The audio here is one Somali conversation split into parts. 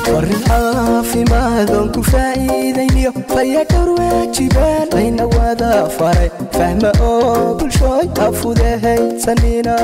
warin caafimaadon ku faa'iidayniyo fayadhowr waajibaan layna wada faray fahma oo bulshooy afudahaysanina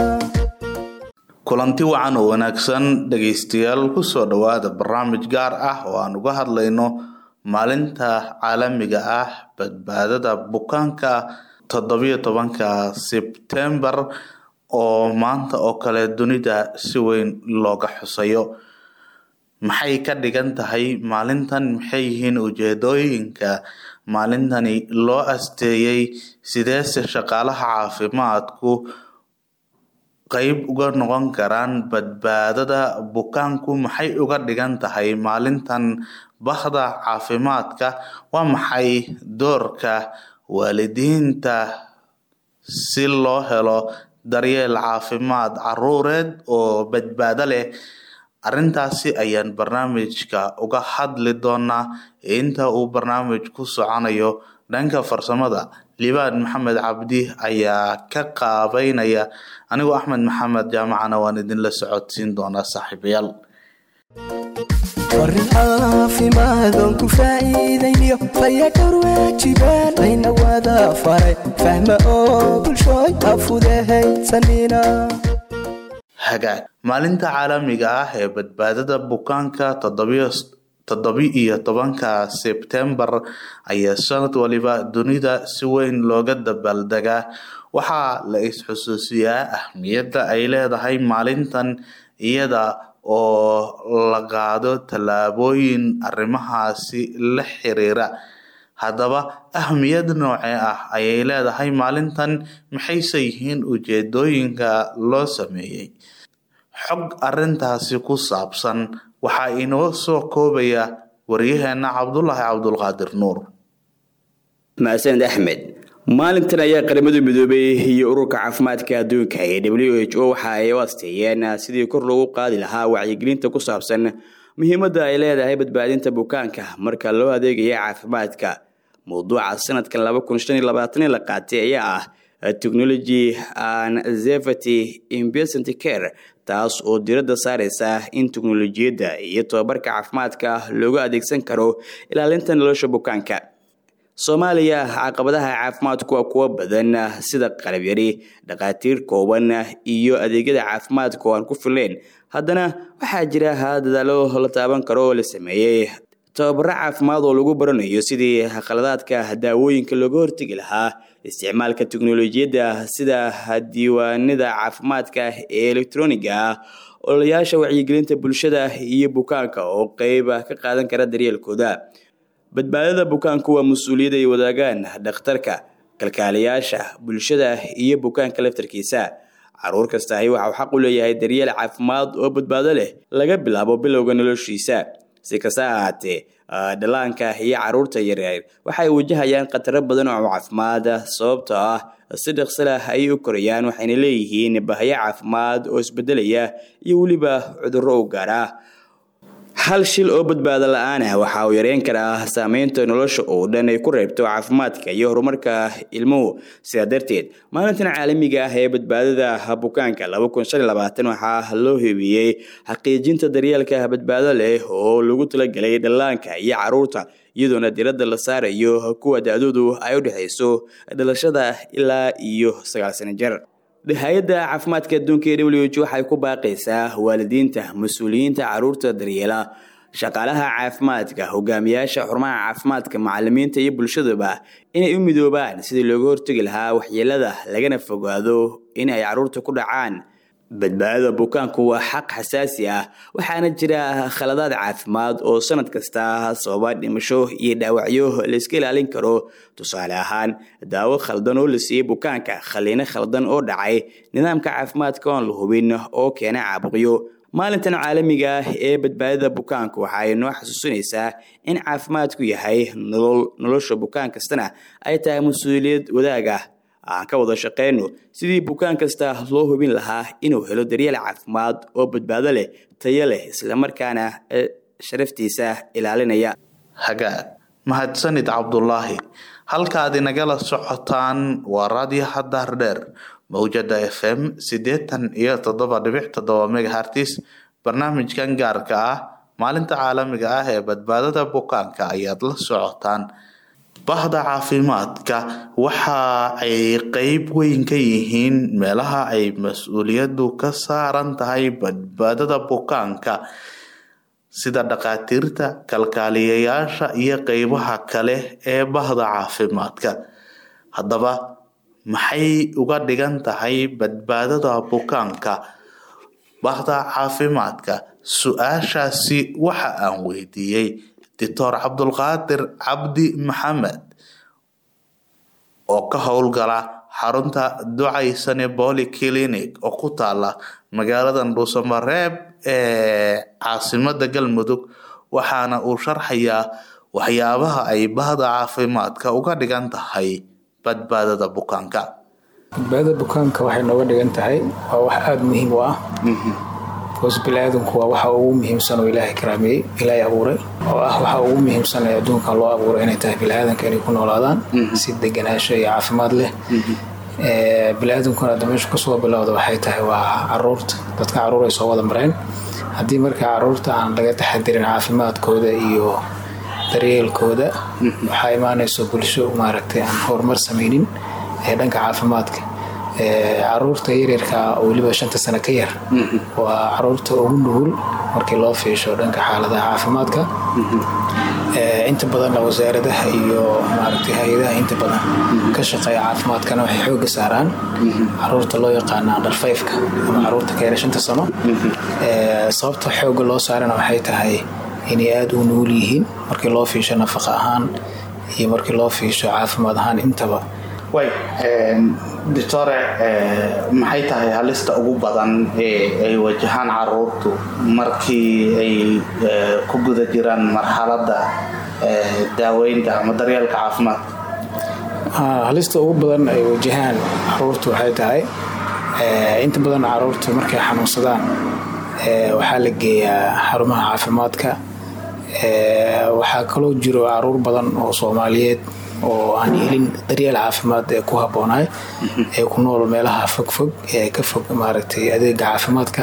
kulanti wacan oo wanaagsan dhegaystayaal kusoo dhowaada barnaamij gaar ah oo aan uga hadlayno maalinta caalamiga ah badbaadada bukaanka toddobiyo tobanka sebtembar oo maanta oo kale dunida si weyn looga xusayo maxay ka dhigan tahay maalintan maxay yihiin ujeedooyinka maalintani loo asteeyey sideese shaqaalaha caafimaadku qeyb uga noqon karaan badbaadada bukaanku maxay uga dhigan tahay maalintan bahda caafimaadka waa maxay doorka waalidiinta si loo helo daryeel caafimaad caruureed oo badbaado leh arrintaasi ayaan barnaamijka uga hadli doonaa inta uu barnaamij ku soconayo dhanka farsamada libaan maxamed cabdi ayaa ka qaabeynaya anigoo axmed maxamed jaamacana waan idinla socodsiin doonaa saaxiibayaal warin caafimaadon ku faa'iidayniyo fayadhowr waajibaan layna wada faray fahma oo bulshooy afudahaysanina hagaag maalinta caalamiga ah ee badbaadada bukaanka toddobi-iyo tobanka sebtembar ayaa sanad waliba dunida si weyn looga dabaaldegaa waxaa la is-xusuusiyaa ahmiyadda ay leedahay maalintan iyada oo la qaado tallaabooyin arrimahaasi la xiriira haddaba ahmiyad noocee ah ayay leedahay maalintan maxayse yihiin ujeedooyinka loo sameeyey xog arrintaasi ku saabsan waxaa inoo soo koobaya waryaheena cabdulaahi cabdulqaadir nuur mahadsaned axmed maalintan ayaa qaramada midoobay iyo ururka caafimaadka adduunka ee w h o waxa ay u asteeyeen sidii kor loogu qaadi lahaa wacyigelinta ku saabsan muhiimadda ay leedahay badbaadinta bukaanka marka loo adeegaya caafimaadka mowduuca sanadkan la qaatay ayaa ah technology and safety investment care taas oo diradda saareysa in teknolojiyadda iyo tobabarka caafimaadka loogu adeegsan karo ilaalinta nolosha bukaanka soomaaliya caqabadaha caafimaadku waa kuwo badan sida qalab yari dhakhaatiir kooban iyo adeegyada caafimaadka oo aan ku filayn haddana waxaa jira dadaalo la taaban karo oo la sameeyey tababaro caafimaad oo lagu baranayo sidii khaladaadka daawooyinka looga hortegi lahaa isticmaalka teknolojiyadda sida diiwaanada caafimaadka ee elektroniga ah ololayaasha wacyigelinta bulshada iyo bukaanka oo qeyb ka qaadan kara daryeelkooda badbaadada bukaanku waa mas-uuliyad ay wadaagaan dhakhtarka kalkaaliyaasha bulshada iyo bukaanka laftarkiisa caruur kastahi waxauu xaq u leeyahay daryeel caafimaad oo badbaado leh laga bilaabo bilowga noloshiisa si kasta ahaatee dhallaanka iyo caruurta yaryar waxay wajahayaan khataro badan oo caafimaad sababtoo ah si dhaqsalah ayay u korayaan waxayna leeyihiin bahyo caafimaad oo isbedelaya iyo weliba cudurro u gaara hal shil oo badbaado la-aan ah waxa uu yareyn karaa saameynta nolosha oo dhan ay ku reebto caafimaadka iyo horumarka ilmuhu sidaa darteed maalintan caalamiga ah ee badbaadada bukaanka waxaa loo hubiyey xaqiijinta daryeelka badbaado leh oo lagu talagelay dhallaanka iyo caruurta iyadoona diradda la saarayo kuwa da-doodu ay u dhexayso dhalashada ilaa iyo sagaal sano jir hay-adda caafimaadka adduunka ee w h waxay ku baaqaysaa waalidiinta mas-uuliyiinta caruurta daryeela shaqaalaha caafimaadka hogaamiyaasha xarumaha caafimaadka macalimiinta iyo bulshadaba inay u midoobaan sidii looga hortegi lahaa waxyeelada lagana fogaado in ay caruurta ku dhacaan badbaadada bukaanku waa xaq xasaasi ah waxaana jira khaladaad caafimaad oo sanad kasta sababa dhimasho iyo dhaawacyo layska ilaalin karo tusaale ahaan daawo khaldan oo la siiyey bukaanka khaliino khaldan oo dhacay nidaamka caafimaadka oon la hubin oo keena caabuqyo maalintan caalamiga ah ee badbaadada bukaanka waxa ay noo xasuusinaysaa in caafimaadku yahay nolol nolosha bukaan kastana ay tahay mas-uuliyad wadaag ah aan ka wada shaqeyno sidii bukaan kasta loo hubin lahaa inuu helo daryeel caafimaad oo badbaado leh tayo leh islamarkaana sharaftiisa ilaalinaya hagaag mahadsanid cabdulaahi halkaad inagala socotaan waa raadiyaha daardheer mawjada f m siddeetan iyo toddoba dhibic toddoba megahartis barnaamijkan gaarka ah maalinta caalamiga ah ee badbaadada bukaanka ayaad la socotaan bahda caafimaadka waxa ay qeyb weyn ka yihiin meelaha ay mas-uuliyadu ka saaran tahay badbaadada bukaanka sida dhakhaatiirta kalkaaliyayaasha iyo qeybaha kale ee bahda caafimaadka haddaba maxay uga dhigan tahay badbaadada bukaanka bahda caafimaadka su-aashaasi waxa aan weydiiyey doctor cabdulqaadir cabdi maxamed oo ka howlgala xarunta ducaysane boly clinic oo ku taala magaalada dhuusamareeb ee caasimada galmudug waxaana uu sharxayaa waxyaabaha ay bahda caafimaadka uga dhigan tahay badbaadada bukaanka badbaadada bukaanka waxay nooga dhigan tahay waa wax aada muhiim u ah bikoos bini-aadanku waa waxa ugu muhiimsan oo ilaahay karaameeyey ilaahay abuuray oo ah waxa ugu muhiimsan ee adduunkan loo abuuray inay tahay bini-aadanka inay ku noolaadaan si deganaasho iyo caafimaad leh bini-aadankuna hadda meesha kasoo bilowda waxay tahay waa caruurta dadka caruur ay soo wada mareen haddii marka caruurta aan laga taxadirin caafimaadkooda iyo daryeelkooda waxaa imaanayso bulsho maaragtay aan horumar sameynin ee dhanka caafimaadka caruurta yaryarka oo weliba shanta sano ka yar waa caruurta ugu nugul markii loo fiisho dhanka xaaladaha caafimaadka inta badanna wasaaradaha iyo maaragtay hay-adaha inta badan ka shaqeeya caafimaadkana waxay xooga saaraan caruurta loo yaqaana underfiveka ama caruurta ka yara shanta sano sababta xooga loo saarana waxay tahay inay aada u nugul yihiin markii loo fiisho nafaqa ahaan iyo markii loo fiisho caafimaad ahaan intaba way doctore maxay tahay halista ugu badan ee ay wajahaan caruurtu markii ay ku guda jiraan marxaladda daaweynta ama daryeelka caafimaadka halista ugu badan ay wajahaan caruurtu waxay tahay inta badan caruurtu markay xanuunsadaan waxaa la geeyaa xarumaha caafimaadka waxaa kaloo jiro caruur badan oo soomaaliyeed oo aan helin daryeel caafimaad ee ku habboonaay ee ku nool meelaha fogfog ee ka fog maaragtay adeega caafimaadka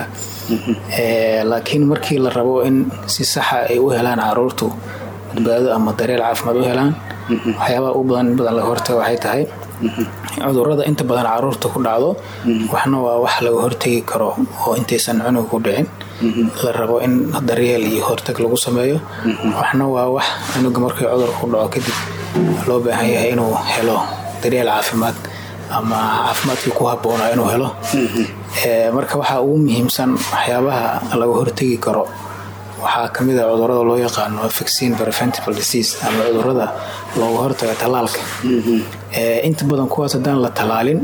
laakiin markii la rabo in si saxa ay u helaan caruurtu badbaado ama daryeel caafimaad u helaan waxyaabaha u badan in badan laga hortaga waxay tahay cudurada inta badan caruurta ku dhacdo waxna waa wax laga hortegi karo oo intaysan cunuga ku dhicin la rabo in daryeel iyo hortag lagu sameeyo waxna waa wax cunuga markii cudurka ku dhaco kadib loo baahan yahay inuu helo daryeel caafimaad ama caafimaadkii ku habboonaa inuu helo marka waxaa ugu muhiimsan waxyaabaha laga hortegi karo waxaa kamid a cudurada loo yaqaano vaccine preventable disease ama cudurada looga hortaga tallaalka inta badan kuwaas haddaan la tallaalin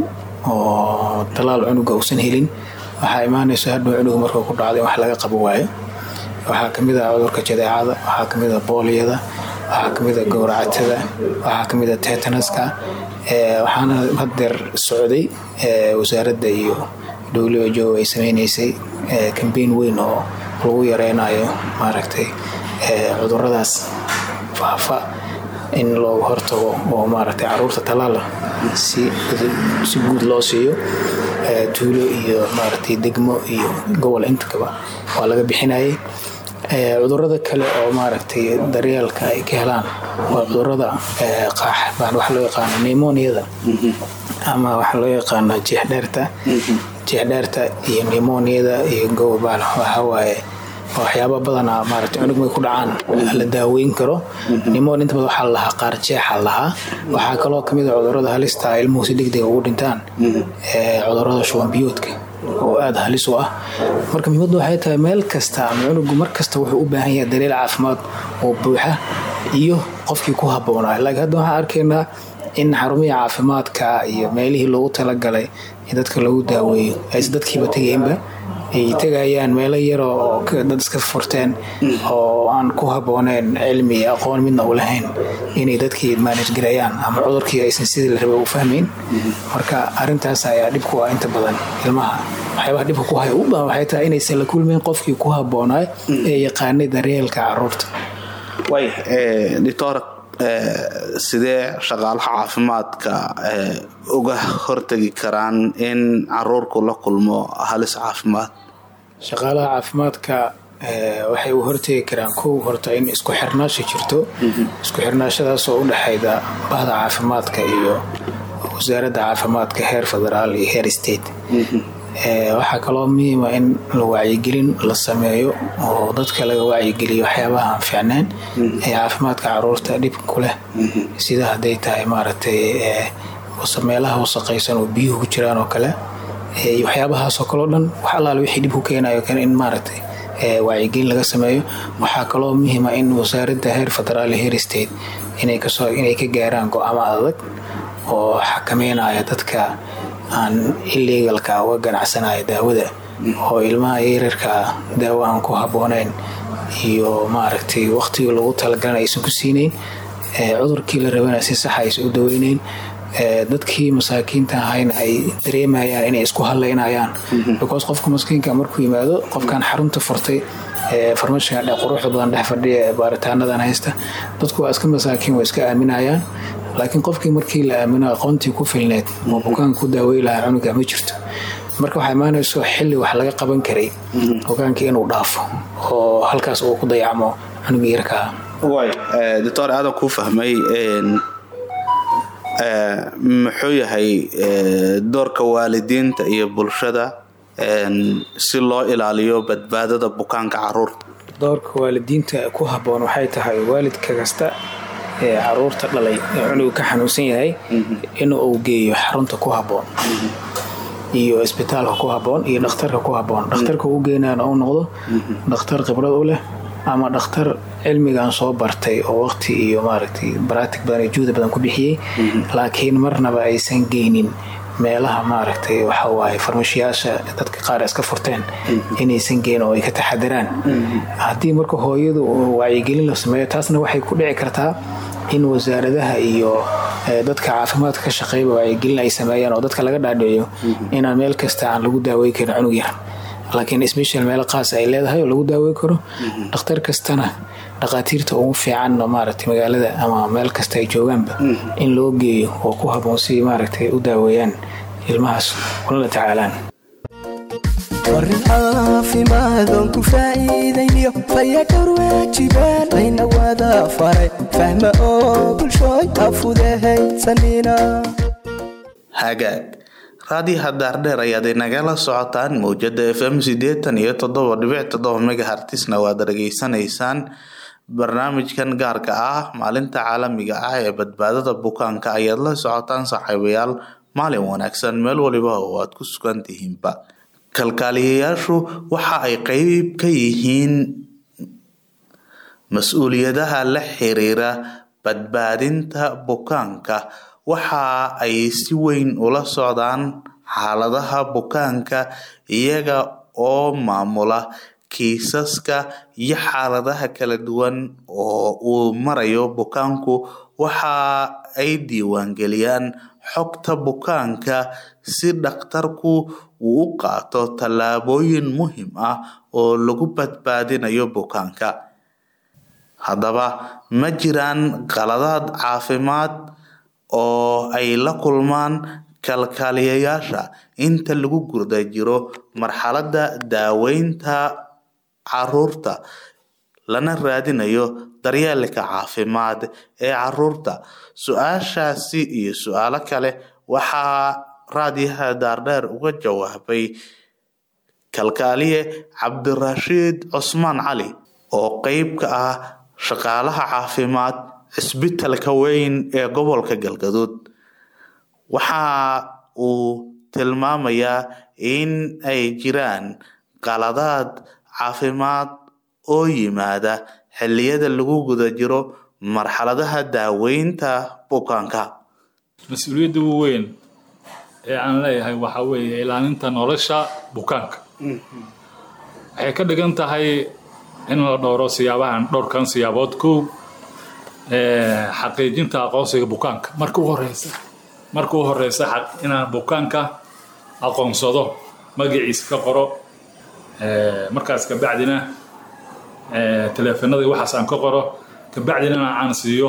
oo tallaal cunuga uusan helin waxaa imaanayso hadhow cunuga markuu ku dhacdo in wax laga qabo waayo waxaa kamid a cudurka jadeecada waxaa kamid a booliyada waxaa kamid a gowracatada waxaa kamid a tetanaska waxaana hadeer socday wasaaradda iyo wjo ay sameynaysay kambeyn weyn oo lagu yareynayo maaragtay cuduradaas faafa in looga hortago oo maaragtay caruurta tallaala si si guud loo siiyo tuulo iyo maaragtay degmo iyo gobol intakaba waa laga bixinayay cudurada kale oo maaragtay daryeelka ay ka helaan waa cudurada qaax waxa loo yaqaano nemoniada ama waxa loo yaqaano jeexdheerta jeexdheerta iyo nemoniada iyo gobobal waxawaaye waxyaaba badana maarata cunug may ku dhacaan la daaweyn karo nimon inta badan waxaa lahaa qaar jeexa lahaa waxaa kaloo kamid a cudurada halista ilmuhu si degdega ugu dhintaan cudurada shubanbiyoodka oo aada halis u ah marka muhiimaddu waxay tahay meel kasta ama cunugu mar kasta wuxuu u baahan yahay daryeel caafimaad oo buuxa iyo qofkii ku habboonaa laakiin hadda waxaan arkaynaa in xarumihii caafimaadka iyo meelihii loogu talagalay in dadka lagu daaweeyo aysan dadkiiba tegaynba ay tegayaan meelo yaroo oo dad iska furteen oo aan ku habbooneyn cilmi iyo aqoon midna u lahayn inay dadkii maanajgarayaan ama cudurkii aysan sidii la rabay u fahmayn marka arintaas ayaa dhib ku ah inta badan ilmaha waxyaabaha dhibka ku haya u badan waxay tahay inaysan la kulmayn qofkii ku habboonaay ee yaqaanay daryeelka caruurta way doctor sidee shaqaalaha caafimaadka uga hortagi karaan in caruurku la kulmo halis caafimaad shaqaalaha caafimaadka waxay u hortegi karaan kow horta in isku xirnaasha jirto isku xirnaashadaasoo u dhexayda bahda caafimaadka iyo wasaaradda caafimaadka heer federaal iyo heer state waxaa kaloo muhiima in la wacyigelin la sameeyo oo dadka laga wacyigeliyo waxyaabaha aan fiicnayn ee caafimaadka caruurta dhib ku leh sida hadday tahay maaragtay meelaha wasaqaysan oo biyuhu ku jiraan oo kale iyo waxyaabahaasoo kaleo dhan wax allaale wixii dhib ku keenayo kale in maaragtay wacyigelin laga sameeyo waxaa kaloo muhiima in wasaaradda heer federaal heer state inay kasoo inay ka gaaraan go-aamo adag oo xakameynaya dadka aan illegalka uga ganacsanaya daawada oo ilmaha yaryarka daawo aan ku habboonayn iyo maaragtay waqtigii lagu talagalana aysan ku siinayn cudurkii la rabana si saxa aysan u daweynayn dadkii masaakiinta ahayna ay dareemayaan inay isku hadlaynayaan because qofka maskiinka markuu yimaado qofkan xarunta furtay farmashiga quruxda badan dhex fadhiya ee baaritaanadan haysta dadku waa iska masaakiin waa iska aaminayaan laakiin qofkii markii la aamino aqoontii ku filneed oo bukaanka ku daawey lahaa cunuga ma jirto marka waxaa imaanayso xilli wax laga qaban karay bukaanka inuu dhaafo oo halkaas uu ku dayacmo cunuga yarkaa way doctor aadan kuu fahmay muxuu yahay doorka waalidiinta iyo bulshada si loo ilaaliyo badbaadada bukaanka caruurta doorka waalidiinta ku habboon waxay tahay waalidka kasta ee caruurta dhalay ee cunuga ka xanuunsan yahay in uu geeyo xarunta ku habboon iyo isbitaalka ku habboon iyo dhakhtarka ku habboon dhakhtarka u geenaana uu noqdo dhakhtar khibrad u leh ama dhakhtar cilmigan soo bartay oo waqti iyo maaragtay baraatig badan iyo juhda badan ku bixiyey laakiin marnaba aysan geynin meelaha maaragtay waxa waaye farmashiyaasha dadka qaar iska furteen inaysan geyn oo ay ka taxadiraan haddii marka hooyadu wacyigelin la sameeyo taasna waxay ku dhici kartaa in wasaaradaha iyo dadka caafimaadka ka shaqeeyba wacyigelin ay sameeyaan oo dadka laga dhaadhiciyo inaan meel kasta aan lagu daawey karin cunug yar laakiin special meelo qaas ay leedahay oo lagu daawey karo dhakhtar kastana dhakhaatiirta ugu fiican maaragtay magaalada ama meel kasta ay joogaanba in loo geeyo oo ku habboon si maaragtay u daaweeyaan ilmahaas kulala tacaalaan warin caafimaadon ku faa'iidayniyo fayadhowr waajibaan layna wada faray fahma oo bulshooy afudahaysanina hagaag raadiyaha daardheer ayaad inagala socotaan mawjada f m sideetan iyo toddoba dhibic toddoba megahartisna waad dhageysanaysaan barnaamijkan gaarka ah maalinta caalamiga ah ee badbaadada bukaanka ayaad la socotaan saaxiibayaal maalin wanaagsan meel waliba oo aad ku sugan tihiinba kalkaaliyayaashu waxa ay qeyb ka yihiin mas-uuliyadaha la xiriira badbaadinta bukaanka waxa ay si weyn ula socdaan xaaladaha bukaanka iyaga oo maamula kiisaska iyo xaaladaha kala duwan oo uu marayo bukaanku waxa ay diiwaangeliyaan xogta bukaanka si dhakhtarku uu u qaato tallaabooyin muhiim ah oo lagu badbaadinayo bukaanka haddaba ma jiraan qaladaad caafimaad oo ay la kulmaan kalkaaliyayaasha inta lagu gurda jiro marxaladda daaweynta caruurta lana raadinayo daryeelka caafimaad ee caruurta su-aashaasi iyo su-aalo kale waxaa raadiyaha daardheer uga jawaabay kalkaaliye cabdirashiid cusmaan cali oo qeyb ka ah shaqaalaha caafimaad cisbitalka weyn ee gobolka galgaduud waxa uu tilmaamayaa in ay jiraan qaladaad caafimaad oo yimaada xilliyada lagu guda jiro marxaladaha daaweynta bukaanka mas-uuliyadda ugu weyn ee aan leeyahay waxaa weeye ilaalinta nolosha bukaanka waxay ka dhigan tahay in la dhowro siyaabahan dhowrkan siyaabood kow xaqiijinta aqoonsiga bukaanka marka u horeysa marka u horeysa inaan bukaanka aqoonsado magaciisa ka qoro markaas kabacdina teleefanadii waxaas aan ka qoro kabacdina aan siiyo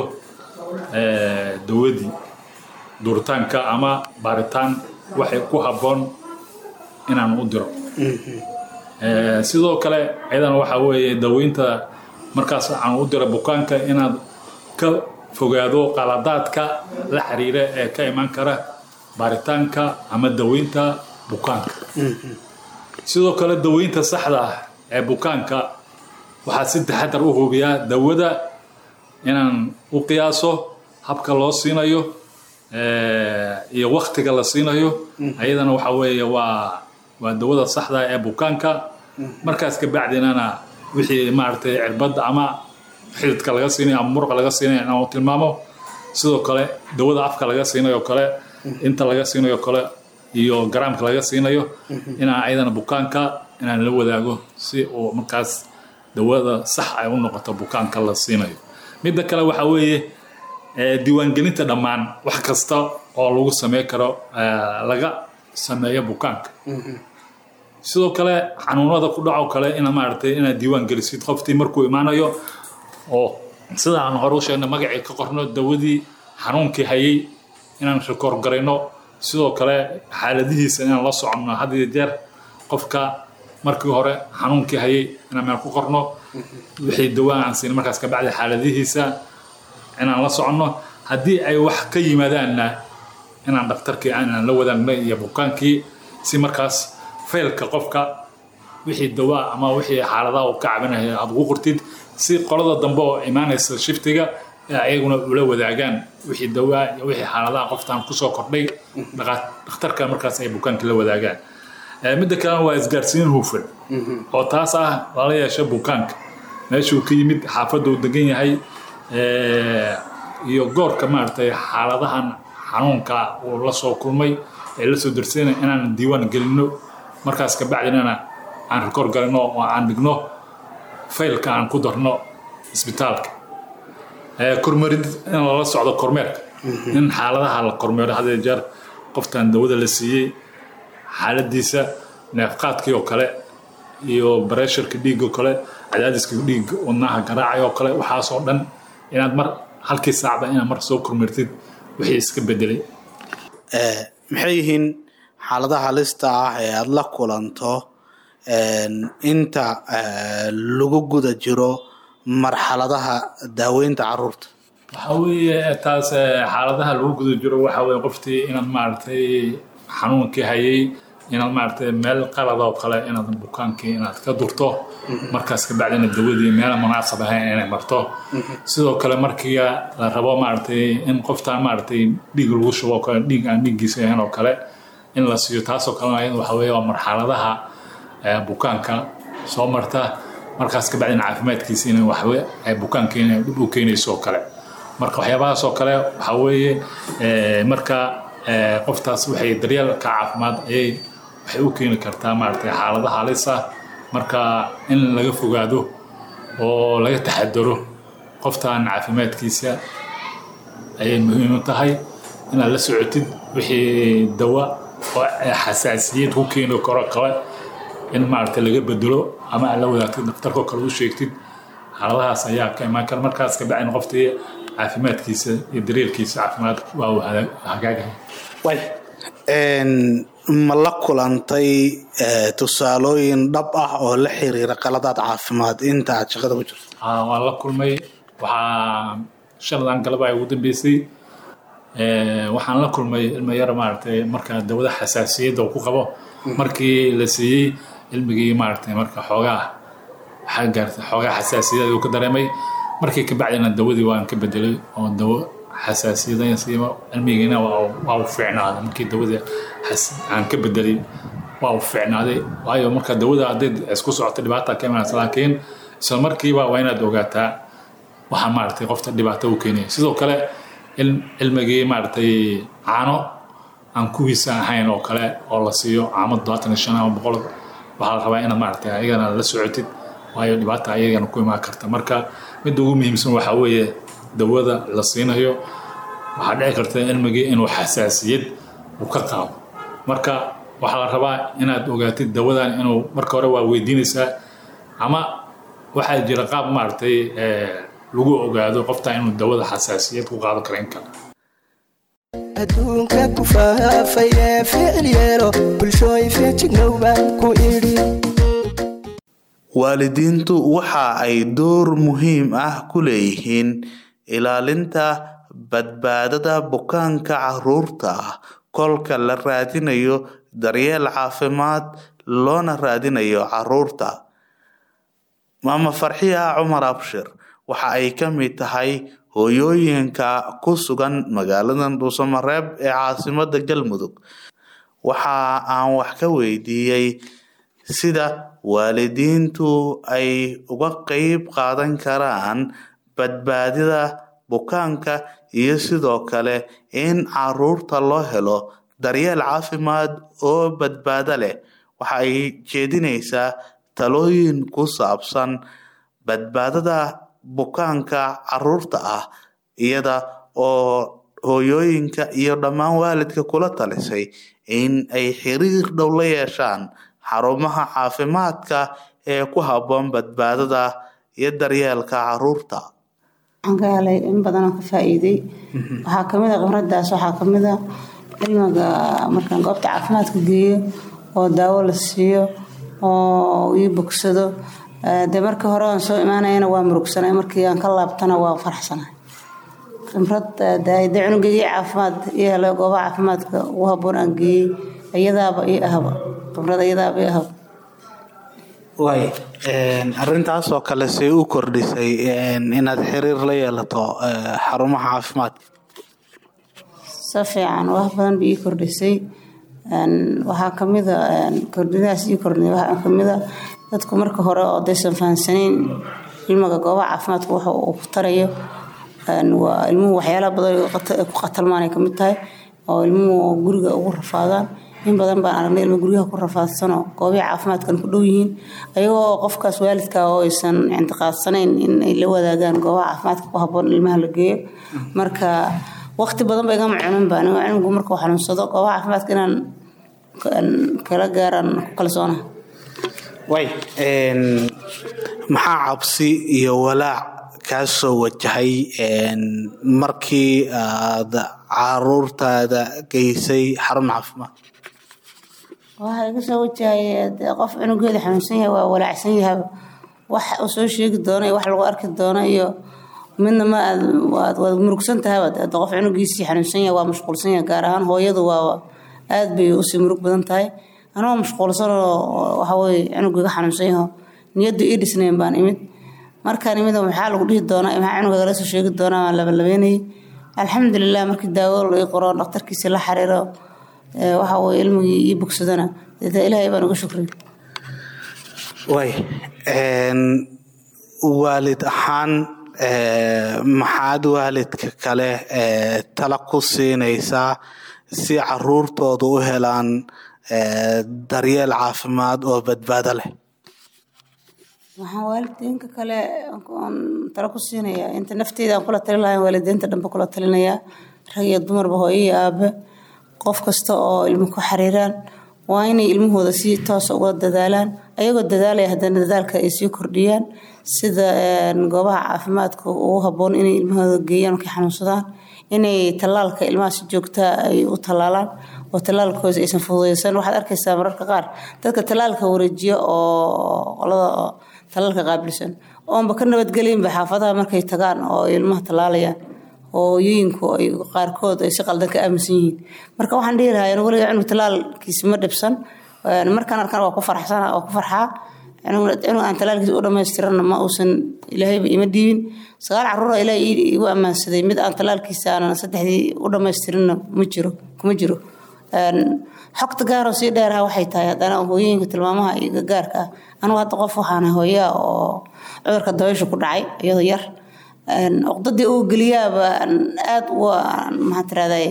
dawadii duritaanka ama baaritaan waxay ku habboon inaan u diro sidoo kale iyadana waxaa weeye daweynta markaas aan u dira bukaanka inaad ka fogaado qaladaadka la xiriira ee ka imaan kara baaritaanka ama daweynta bukaanka sidoo kale daweynta saxda ah ee bukaanka waxaa si taxadar u hubiyaa dawada inaan u qiyaaso habka loo siinayo iyo waktiga la siinayo ayadana waxa weeye waa waa dawada saxda ee bukaanka markaas kabacdinana wixii maaragtay cirbadda ama xididka laga siinayo ama muruqa laga siinayo inaan tilmaamo sidoo kale dawada afka laga siinayo kale inta laga siinayo kale iyo garaamka laga siinayo inaan ayadana bukaanka inaan la wadaago si uu markaas dawada sax ay u noqoto bukaanka la siinayo midda kale waxaa weeye diiwaangelinta dhammaan wax kasta oo lagu samey karo laga sameeyo bukaanka sidoo kale xanuunada ku dhaco kale ina maaragtay inaad diiwaan gelisid qoftii markuu imaanayo oo sida aan hore u sheegnay magacii ka qorno dawadii xanuunkii hayay inaan rikoor garayno sidoo kale xaaladihiisa inaan la soconno had iyo jeer qofka markii hore xanuunkii hayay inaan meel ku qorno wixii dawaan aan siin markaas kabacdi xaaladihiisa inaan la soconno haddii ay wax ka yimaadaanna inaan dhakhtarkii inaan la wadaagno iyo bukaankii si markaas faylka qofka wixii dawaa ama wixii xaaladaha uu ka cabinaya aad ugu qortid si qolada dambe oo imaanaysa shiftiga ee ayaguna ula wadaagaan wixii dawaa iyo wixii xaaladaha qoftaan kusoo kordhay dhakhtarka markaas ay bukaankii la wadaagaan midda kalena waa isgaarsiin hufan oo taas ah lala yeesho bukaanka meeshuu ka yimid xaafadda uu degan yahay iyo goorka maaragtay xaaladahan xanuunka uu la soo kulmay ee la soo darsayna inaan diiwaan gelinno markaas kabacdinana aan rikoor galino oo aan dhigno faylka aan ku darno isbitaalka kormeerid in lala socdo kormeerka in xaaladaha la kormeero hadee jeer qoftan dawada la siiyey xaaladiisa neefqaadkii oo kale iyo baresharka dhiigga oo kale cadaadiska dhiigga wadnaha garaacay oo kale waxaasoo dhan inaad mar halkii saacba inaad mar soo kormeertid wixii iska bedelay maxay yihiin xaaladaha halista ah ee aada la kulanto inta lagu guda jiro marxaladaha daaweynta caruurta waxaa weeye taas xaaladaha lagu guda jiro waxaa weye qoftii inaad maaragtay xanuunkii hayay inaad maaragtay meel qalada oo kale inaad bukaankii inaad ka durto markaas kabacdina dawadii meela munaasab ahayn inay marto sidoo kale markii la rabo maaragtay in qoftaan maaragtay dhiig lagu shubo oo kale dhiig aan dhiiggiisa ahayn oo kale in la siiyo taasoo kalena ayada waxa weeye waa marxaladaha bukaanka soo marta markaas kabacdina caafimaadkiisa in waxwe ay bukaanka inay dhib u keenayso oo kale marka waxyaabahaas oo kale waxaa weeye marka qoftaas waxay daryeelka caafimaad ayay waxay u keeni kartaa maaragtay xaaladaha halis ah marka in laga fogaado oo laga taxadaro qoftaan caafimaadkiisa ayay muhiim u tahay inaad la socotid wixii dawa oo xasaasiyad ku keeni karo kale in maaragtay laga bedelo ama aad la wadaagtid dhakhtarkoo kale u sheegtid xaaladahaas ayaa ka imaan kara markaas ka bacin qoftii caafimaadkiisa iyo daryeelkiisa caafimaad waa uu hagaagaya ma la kulantay tusaalooyin dhab ah oo la xiriira qaladaad caafimaad inta aad shaqada ku jirto waan la kulmay waxaa shaladan galaba ay ugu dambeysay waxaan la kulmay ilmo yar maaragtay marka dawada xasaasiyadda uu ku qabo markii la siiyey ilmigii maaragtay marka xoogaa waxaa gaartay xoogaa xasaasiyad uu ka dareemay markii ka bacdina dawadii waan ka bedelay oo dawo xasaasiyada siima cilmigiina waa u fiicnaaday markii dawada aan ka bedelay waa u fiicnaaday waayo marka dawada hadday isku socoto dhibaata ka imanaysa laakiin isla markiiba waa inaad ogaataa waxaa maaragtay qofta dhibaato u keenaya sidoo kale cilmigii maaragtay caano aan kuwiisa ahayn oo kale oo la siiyo caamo todobaatan iyo shan ama boqol waxaa la rabaa inaad maaragtay ayagana la socotid waayo dhibaata ayagana ku imaan karta marka midda ugu muhiimsan waxaa weeye dawada la siinayo waxaa dhici karta cilmigii inuu xasaasiyad uu ka qaado marka waxaa la rabaa inaad ogaatid dawadan inuu marka hore waa weydiinaysaa ama waxaa jira qaab maaragtay lagu ogaado qofta inuu dawada xasaasiyad ku qaado kara in kale adduunka ku faafay ee ficil yeelo bulshooy feejignowbaan ku idhi waalidiintu waxa ay door muhiim ah ku leeyihiin ilaalinta badbaadada bukaanka caruurta ah kolka la raadinayo daryeel caafimaad loona raadinayo caruurta maama farxiya cumar abshir waxa ay ka mid tahay hooyooyinka ku sugan magaalada dhuusamareeb ee caasimada galmudug waxa aan wax ka weydiiyey sida waalidiintu ay uga qeyb qaadan karaan badbaadida bukaanka iyo sidoo kale in caruurta loo helo daryeel caafimaad oo badbaado leh waxa ay jeedinaysaa talooyin ku saabsan badbaadada bukaanka caruurta ah iyada oo hooyooyinka iyo dhammaan waalidka kula talisay in ay xiriir dhow la yeeshaan xarumaha caafimaadka ee ku habboon badbaadada iyo daryeelka caruurta waxaan ka helay in badanoo ka faa-iiday waxaa kamid a khibradaas waxaa kamid a cilmiga markaan goobta caafimaadka geeyo oo daawo la siiyo oo ii bogsado dee markii hore aan soo imaanayana waa murugsanay markii aan ka laabtana waa faraxsanay khibrad dee cunugeygii caafimaad ii helay goobaha caafimaadka ugu haboon aan geeyey iyadaaba ii ahaba khibrad iyadaaba ii ahaba waay arintaas oo kale say u kordhisay inaad xiriir la yeelato xarumaha caafimaadka si fiican wax badan ba ii kordhisay waxaa kamida kordhidaas ii kordhi waxaa kamida dadku marka hore oo daysan fahamsanayn ilmiga goobaha caafimaadka waxa uu ku tarayo waa ilmuhu waxyaalaha badan ku qatalmaanay kamid tahay oo ilmuhu guriga ugu rafaadaan in badan baan aragnay ilmo guryaha ku rafaadsanoo goobihi caafimaadkan ku dhow yihiin ayagoo qofkaas waalidka oo aysan intiqaadsanayn in ay la wadaagaan goobaha caafimaadka ku haboon ilmaha la geeyo marka waqti badan ba igama cunin baan cilmigu markuu xanuunsado goobaha caafimaadka inaan kala gaaraan ku kalsoona way maxaa cabsi iyo walaac kaa soo wajahay markii aad caruurtaada geysay xarun caafimaad waxaa iga soo wajahay qof cunugeeda xanuunsan yahay waa walaacsan yahay wax uu soo sheegi doono iyo wax lagu arki doono iyo midna ma aad waad murugsan tahay qof cunugiisii xanuunsan yahay waa mashquulsan yahay gaar ahaan hooyadu waa aad bay usii murug badan tahay anoo mashquulsan oo waxaweye cunugiga xanuunsan yaho niyaddu ii dhisnayn baan imid markaan imid maxaa lagu dhihi doonaa maxaa cunuga la soo sheegi doonaa waan labalabeynayay alxamdulilah markii daawo ii qoro dhakhtarkiisii la xariiro waxa weye ilmigii ii bogsadana dee ilaahay baan uga shukriy way waalid ahaan maxaad waalidka kale tala ku siinaysaa si caruurtooda u helaan daryeel caafimaad oo badbaado leh waxaan waalidiinka kale tala ku siinayaa inta nafteyda aan kula talin lahayn waalidiinta dhanba kula talinayaa rag iyo dumarba hooyo iyo aabe qof kasta oo ilmo ku xariiraan waa inay ilmahooda si toosa uga dadaalaan ayagoo dadaalaya haddana dadaalka ay sii kordhiyaan sida goobaha caafimaadka ugu haboon inay ilmahooda geeyaan markay xanuunsadaan inay tallaalka ilmaha si joogtaa ay u tallaalaan oo tallaalkooda aysan fududeysan waxaad arkaysaa mararka qaar dadka tallaalka wareejiya oo qolada tallaalka qaabilsan oonba ka nabadgelinba xaafadaha markay tagaan oo ilmaha tallaalayaan hooyooyinku ay qaarkood ay si qaldan ka aaminsan yihiin marka waxaan dhihi lahaa weliga cunug tallaalkiisa ma dhibsan markaan arkaan waa ku farxsana waa ku farxaa cunug aan tallaalkiisa u dhamaystiranna ma uusan ilaahayba ima dhiibin sagaal caruura ilaah igu ammaansaday mid aan tallaalkiisa aanan saddexdii u dhamaystirinna ma jiro kuma jiro xogta gaaroo sii dheeraha waxay tahay haddana hooyooyinka tilmaamaha iyo gaarka ah anugu hadda qof waxaana hooyaa oo cudurka dabaysha ku dhacay iyadoo yar uqdadii uu geliyaaba aad maxaa tiraday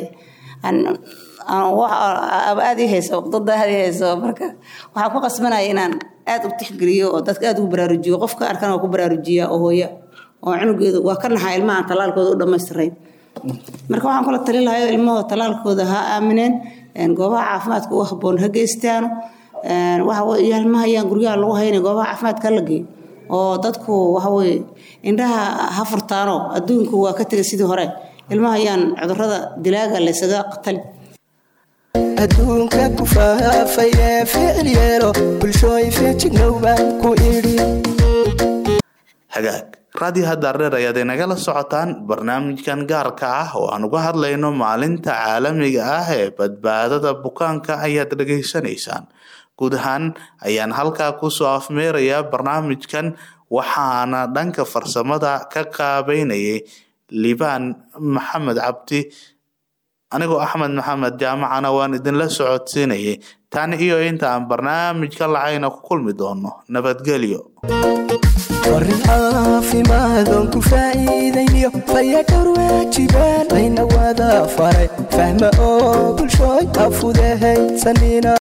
aad i hayso uqdada aad i hayso marka waxaa ku qasbanaya inaan aad u tixgeliyo oo dadka aad ugu baraarujiyo qofka arkan waa ku baraarujiyaa oo hooya oo cunugeedu waa ka naxaa ilmaha tallaalkooda u dhammaystirayn marka waxaan kula talin lahayo ilmahooda tallaalkooda ha aamineen goobaha caafimaadka u haboon ha geystaano waxa ilmaha ayaan guryaha lagu haynay goobaha caafimaadka la geeyo oo dadku waxaweye indhaha ha furtaano adduunku waa ka tegay sidii hore ilmaha ayaan cudurada dilaaga laysaga qatalin adduunka ku faafay ee ficil yeelo bulshooy feejignow baan ku idhi hagaag raadiyo hadaareer ayaad inagala socotaan barnaamijkan gaarka ah oo aan uga hadlayno maalinta caalamiga ah ee badbaadada bukaanka ayaad dhegaysanaysaan guud ahaan ayaan halkaa kusoo afmeerayaa barnaamijkan waxaana dhanka farsamada ka qaabeynayay libaan maxamed cabdi anigoo axmed maxamed jaamacana waan idinla socodsiinayay tan iyo inta aan barnaamijka lacayna ku kulmi doono nabadgelyo warin caafimaadon ku faa'iidayniyo fayadhowr waajibaan layna wada faray fahma oo bulshooy afudahaydsanina